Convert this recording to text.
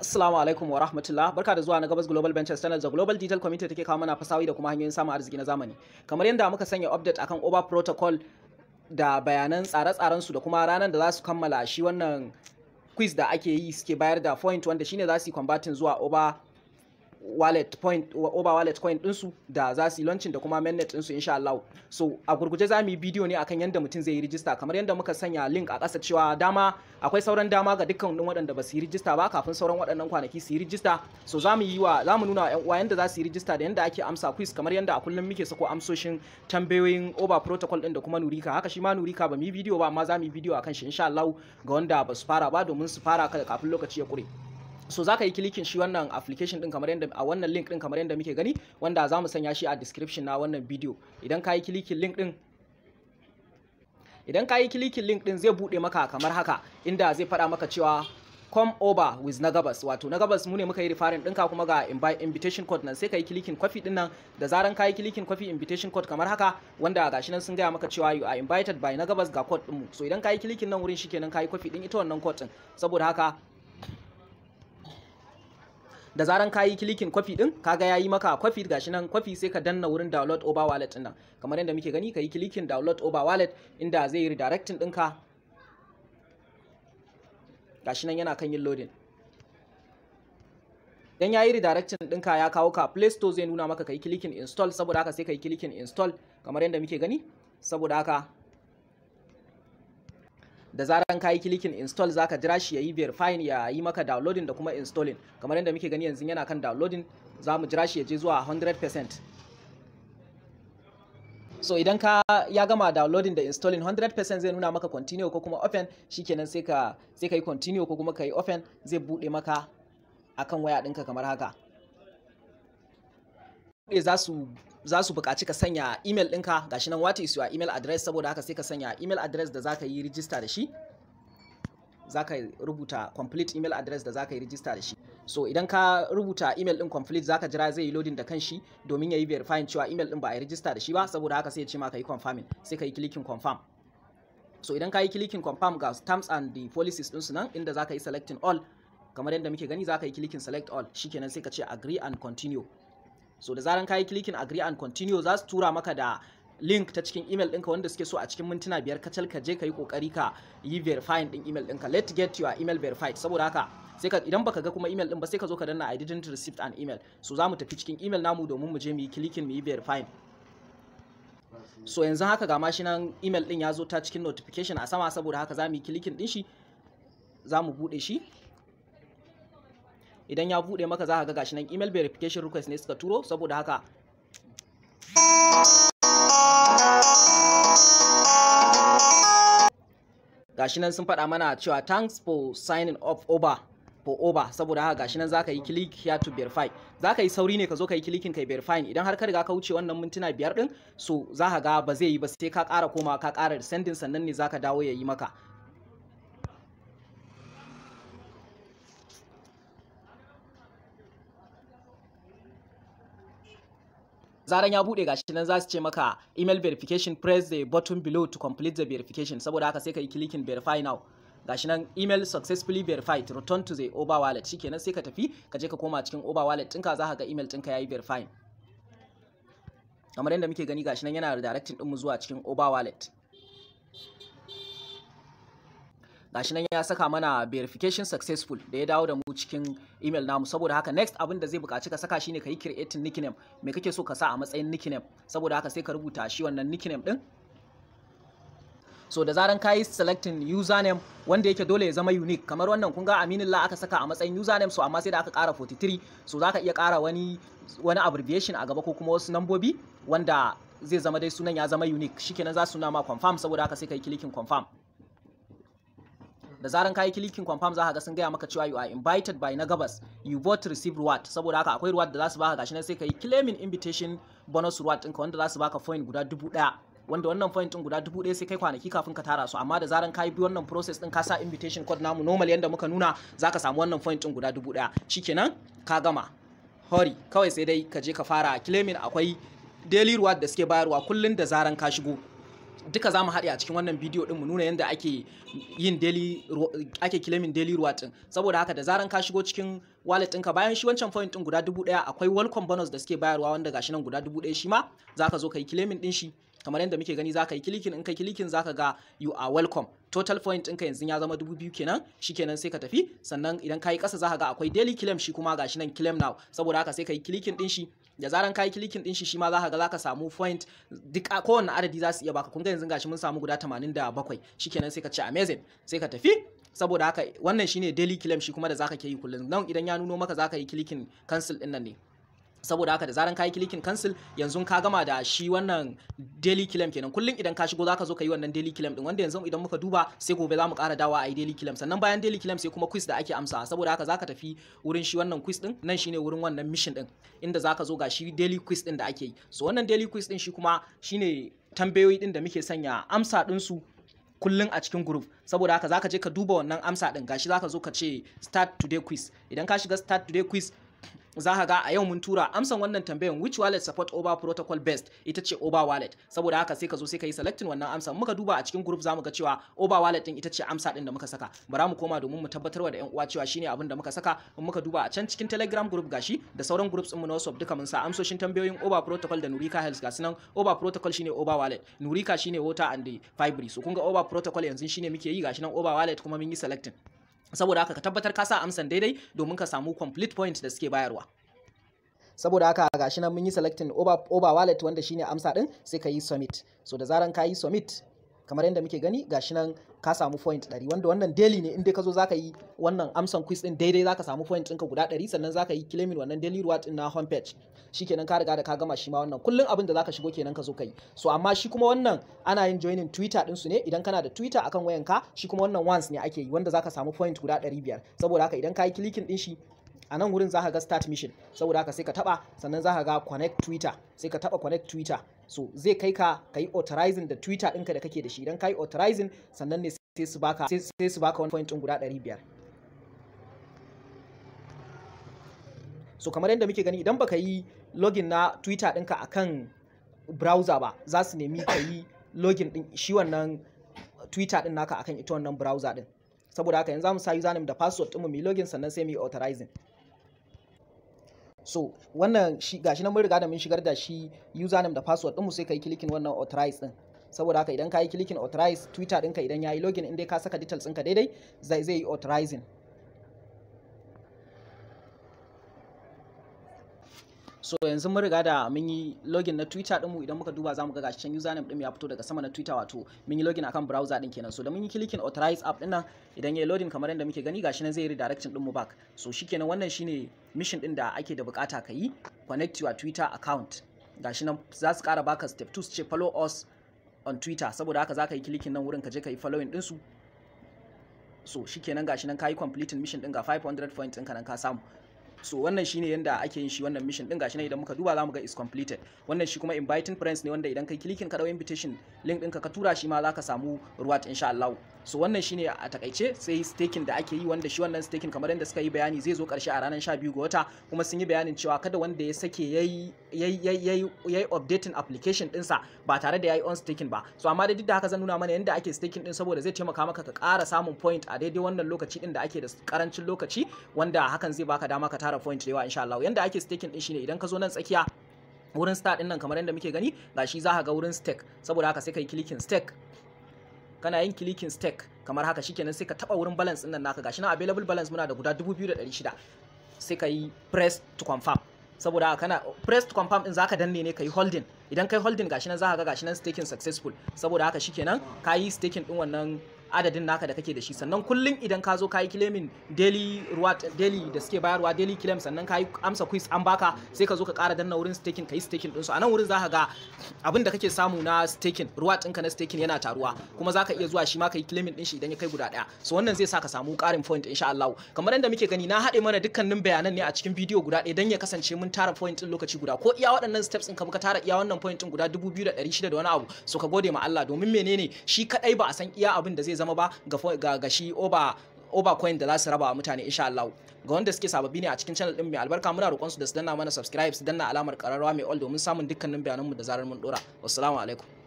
Assalamu alaikum wa rahmatullah barka da zuwa na Gabas Global Ventures Channel da Global Digital Community take kawo mana fasawi da kuma hanyoyin samun arziki na zamani kamar yadda muka sanya update akan Oba Protocol da bayanan tsare-tsaren su da kuma ranar da za su kammala shi wannan quiz da ake yi suke bayar da point wanda shine za su yi converting zuwa Oba wallet point Oba wallet coin ɗinsu da za su yi launching da kuma mainnet ɗinsu insha Allah so a gurguje za mu yi bidiyo ne akan yadda mutum zai yi rijista kamar yadda muka sanya link a ƙasa cewa dama akwai sauran dama ga dukkan waɗanda ba su yi rijista ba kafin sauran waɗannan kwanaki su yi rijista so za mu yi wa za mu nuna wa 'yan uwa yadda za su yi rijista da yadda ake amsa quiz kamar yadda a kullum muke sako amsoshin tambayoyin Oba protocol ɗin da kuma Nurika haka shi ma Nurika ba mu yi bidiyo ba amma za mu yi bidiyo akan shi insha Allah ga wanda ba su fara ba domin su fara kafin lokaci ya ƙure. so za ka yi kilikin shi wannan application din kamar yadda a wannan link din kamar yadda muke gani wanda za mu sanya shi a description na wannan video idan ka yi kilikin link din idan ka yi kilikin link din zai bude maka kamar haka inda zai faɗa maka cewa come over with na gabas wato na gabas mu ne muka yi rifarin ɗinka kuma ga invitation code nan sai ka yi kilikin kwafi din nan da zaran ka yi kilikin kwafi invitation code kamar haka wanda gashi nan sun gaya maka cewa you are invited by na gabas ga code ɗinmu so idan ka yi kilikin nan wurin shikenan ka yi kwafi din ita wannan code din saboda haka da zaran ka yi kilikin kwafi din kaga ya yi maka kwafi gashi nan kwafi sai ka danna wurin download over wallet din nan kamar yadda muke gani ka yi kilikin download over wallet inda zai yi redirecting ɗinka gashi nan yana kan yin loading dan ya yi redirecting ɗinka ya kawo ka play store zai nuna maka ka yi kilikin install saboda haka sai ka yi kilikin install kamar yadda muke gani saboda haka da zaran ka yi kilikin install zaka jira shi ya yi verifying ya yi maka downloading da kuma installing kamar yadda muke gani yanzu yana kan downloading za mu jira shi ya je zuwa 100% so idan ka ya gama downloading da installing 100% zai nuna maka continue ko kuma open shikenan sai ka sai ka yi continue ko kuma ka yi open zai bude maka akan waya ɗinka kamar haka za su za su buƙaci ka sanya email ɗinka gashi nan what is your email address saboda haka sai ka sanya email address da zaka yi register da shi zaka rubuta complete email address da zaka yi register da shi so idan ka rubuta email ɗin complete zaka jira zai yi loading da kanshi domin ya yi verifying cewa email ɗin ba a yi register da shi ba saboda haka sai ya ce ma ka yi confirming sai ka yi clicking confirm so idan ka yi clicking confirm ga terms and the policies ɗinsu nan inda zaka yi selecting all kamar yadda muke gani zaka yi clicking select all shikenan sai ka ce agree and continue so da zaran kayi clicking agree and continue za su tura maka da link ta cikin email ɗinka wanda suke so a cikin mintuna biyar kacal ka je ka yi kokari ka yi verifying ɗin email ɗinka let get your email verified saboda haka sai ka idan baka ga kuma email ɗin ba sai ka zo ka danna I didn't receive an email so za mu tafi cikin email namu domin mu je mu yi clicking mu yi verifying so yanzu haka ga mashi nan email ɗin ya zo ta cikin notification a sama saboda haka za mu yi clicking ɗin shi za mu buɗe shi idan ya bude maka za ka ga gashi nan email verification request ne suka turo saboda haka gashi nan sun faɗa mana cewa thanks for signing up over for over saboda haka gashi nan zaka yi click here to verify zaka yi sauri ne ka zo ka yi clicking kai verifying idan har ka riga ka wuce wannan mintuna biyar din so za ka ga ba zai yi ba sai ka ƙara komawa ka ƙara sending sannan ne zaka dawo ya yi maka zaran ya bude gashi nan za su ce maka email verification press the button below to complete the verification saboda haka sai ka yi clicking verify now gashi nan email successfully verified return to the oba wallet shikenan sai ka tafi ka je ka koma cikin oba wallet ɗinka za ka ga email ɗinka yayi verifying kamar yadda muke gani gashi nan yana redirecting ɗinmu zuwa cikin oba wallet gashi nan ya saka mana verification successful da ya dawo da mu cikin email namu saboda haka next abin da zai buƙaci ka saka shine ka yi creating nickname me kake so ka sa a matsayin nickname saboda haka sai ka rubuta shi wannan nickname din so da zaran ka yi selecting username wanda yake dole ya zama unique kamar wannan kun ga aminillah aka saka a matsayin username so amma sai da aka ƙara 43 so zaka iya ƙara wani wani abbreviation a gaba ko kuma wasu nambobi wanda zai zama dai sunan ya zama unique shikenan za su nuna ma confirm saboda haka sai ka yi clicking confirm da zaran kayi kilikin confirm za ka ga sun gaya maka cewa you are invited by na gabas you both receive reward saboda haka akwai reward da za su baka gashi nan sai ka yi claiming invitation bonus reward ɗinka wanda za su baka point guda dubu ɗaya wanda wannan point ɗin guda dubu ɗaya sai kai kwanaki kafin ka tara su amma da zaran kayi bi wannan process ɗin ka sa invitation code namu normal yanda muka nuna za ka samu wannan point ɗin guda dubu ɗaya shikenan ka gama hori kawai sai dai ka je ka fara claiming akwai daily reward da suke bayarwa kullum da zaran ka shigo duka za mu haɗe a cikin wannan bidiyo ɗin mu nuna yadda ake yin daily ake claiming daily reward ɗin saboda haka da zaran ka shigo cikin wallet ɗinka bayan shi wancan point ɗin guda dubu ɗaya akwai welcome bonus da suke bayarwa wanda gashi nan guda dubu ɗaya shi ma za ka zo ka yi claiming ɗin shi kamar yadda muke gani za ka yi kilikin in ka kilikin za ka ga you are welcome total point ɗinka yanzu ya zama dubu biyu kenan shi kenan sai ka tafi sannan idan ka yi ƙasa za ka ga akwai daily claim shi kuma gashi nan claim now saboda haka sai ka yi kilikin ɗin shi da zaran ka yi kilikin ɗin shi shi ma za ka ga za ka samu point duk kowanne adadi za su iya baka kun ga yanzu gashi mun samu guda 87 shi kenan sai ka ce amazing sai ka tafi saboda haka wannan shine daily claim shi kuma da zaka ke yi kullum nan idan ya nuno maka zaka yi kilikin cancel ɗin nan ne saboda haka da zaran ka yi kilikin cancel yanzu ka gama da shi wannan daily claim kenan kullum idan ka shigo zaka zo ka yi wannan daily claim din wanda yanzu idan muka duba sai gobe za mu ƙara dawa a yi daily claim sannan bayan daily claim sai kuma quiz da ake amsa saboda haka zaka tafi wurin shi wannan quiz din nan shine wurin wannan mission din inda zaka zo ga shi daily quiz din da ake yi so wannan daily quiz din shi kuma shine tambayoyi din da muke sanya amsa din su kullum a cikin group saboda haka zaka je ka duba wannan amsa din gashi zaka zo ka ce start today quiz idan ka shiga start today quiz za ka ga a yau mun tura amsan wannan tambayan which wallet support over protocol best ita ce over wallet saboda haka sai ka zo sai ka yi selecting wannan amsa muka duba a cikin group zamu ga cewa over wallet din ita ce amsa din da muka saka bara mu koma domin mu tabbatarwa da yan uwa cewa shine abin da muka saka in muka duba a can cikin telegram group gashi da sauran groups din mu na WhatsApp duka mun sa amsoshin tambayoyin over protocol da Nurika Health ga sunan over protocol shine over wallet Nurika shine water and the fibery so kun ga over protocol yanzu shine muke yi gashi nan over wallet kuma mun yi selecting saboda haka ka tabbatar ka sa amsan daidai domin ka samu complete point da suke bayarwa saboda haka gashi nan mun yi selecting over, over wallet wanda shine amsa din sai ka yi submit so da zaran ka yi submit kamar yadda muke gani gashi nan ka samu point 100 wanda wannan daily ne inda ka zo zaka yi wannan amsan quiz din daidai zaka samu point ɗinka guda 100 sannan zaka yi claiming wannan daily reward din na homepage shikenan ka riga da ka gama shi ma wannan kullun abin da zaka shigo kenan ka zo kai so amma shi kuma wannan ana yin joining twitter din su ne idan kana da twitter akan wayanka shi kuma wannan once ne ake yi wanda zaka samu point guda 500 saboda haka idan ka yi clicking din shi a nan wurin za ka ga start mission saboda haka sai ka taba sannan za ka ga connect twitter sai ka taba connect twitter so zai kai ka ka yi authorizing da twitter ɗinka da kake da shi idan ka yi authorizing sannan ne sai su baka sai su baka wani point ɗin guda 500 so kamar yadda muke gani idan baka yi login na twitter ɗinka akan browser ba za su nemi ka yi login ɗin shi wannan twitter ɗin naka akan ita wannan browser ɗin saboda haka yanzu za mu sa username da password ɗinmu mu yi login sannan sai mu yi authorizing so wannan shi gashi nan mun riga da mun shigar da shi username da password ɗinmu sai ka yi clicking wannan authorize ɗin saboda haka idan ka yi clicking authorize twitter ɗinka idan ya yi login in dai ka saka details ɗinka daidai zai zai yi authorizing so yanzu mun riga da mun yi login na twitter ɗinmu idan muka duba za mu ga gashi can username ɗin ya fito daga sama na twitter wato mun yi login akan browser ɗin kenan so da mun yi clicking authorize app ɗin nan idan ya yi loading kamar yadda muke gani gashi nan zai yi redirection ɗinmu back so shikenan wannan shine mission ɗin da ake da bukata ka yi connect your twitter account gashi nan za su ƙara baka step 2 su ce follow us on twitter saboda haka za ka yi clicking nan wurin ka je ka yi following ɗinsu so shikenan gashi nan ka yi completing mission ɗin ga 500 points ɗinka nan ka samu so wannan shine yanda ake yin shi wannan mission din gashi ne idan muka duba zamu ga is completed wannan shi kuma inviting friends ne wanda idan kai clicking ka dawo invitation link ɗinka ka tura shi ma zaka samu reward insha Allah so wannan shine a takaice sai staking da ake yi wanda shi wannan staking kamar yadda suka yi bayani zai zo karshe a ranar 12 ga wata kuma sun yi bayanin cewa kada wanda ya sake yayi yayi yayi updating application dinsa ba tare da yayi on staking ba so amma da duk da haka zan nuna mana yadda ake staking din saboda zai taimaka maka ka ƙara samun point a daidai wannan lokaci din da ake da karancin lokaci wanda hakan zai baka dama ka tara point da yawa insha Allah yanda ake staking din shine idan ka zo nan tsakiya wurin start din nan kamar yadda muke gani gashi za ka ga wurin stake saboda haka sai kai clicking stake kana yin clicking stake kamar haka shikenan sai ka taba wurin balance din nan naka gashi na available balance muna da guda 2600 sai ka yi press to confirm saboda haka kana press to confirm din zaka danne ne kai holding idan kai holding gashi nan zaka ga gashi nan staking successful saboda haka shikenan ka yi staking din wannan adadin naka da kake da shi sannan kullum idan ka zo ka yi claiming daily reward daily da suke bayarwa daily claim sannan ka yi amsa quiz an baka sai ka zo ka ƙara danna wurin staking ka yi staking ɗinsu a nan wurin za ka ga abin da kake samu na staking reward ɗinka na staking yana taruwa kuma za ka iya zuwa shi ma ka yi claiming ɗin shi idan ya kai guda ɗaya so wannan zai sa ka samu ƙarin point insha Allah kamar yadda muke gani na haɗe mana dukkanin bayanan ne a cikin bidiyo guda ɗaya don ya kasance mun tara point ɗin lokaci guda ko iya waɗannan steps ɗin ka muka tara iya wannan point ɗin guda 2600 da wani abu so ka gode ma Allah domin menene shi kadai ba a san iya abin da zai zama ba ga ga shi oba oba coin da za su raba wa mutane insha Allah ga wanda suke sababbi ne a cikin channel din mai albarka muna roƙon su da su danna mana subscribe su danna alamar ƙararrawa mai all domin samun dukkanin bayananmu da zarar mun dora wassalamu alaikum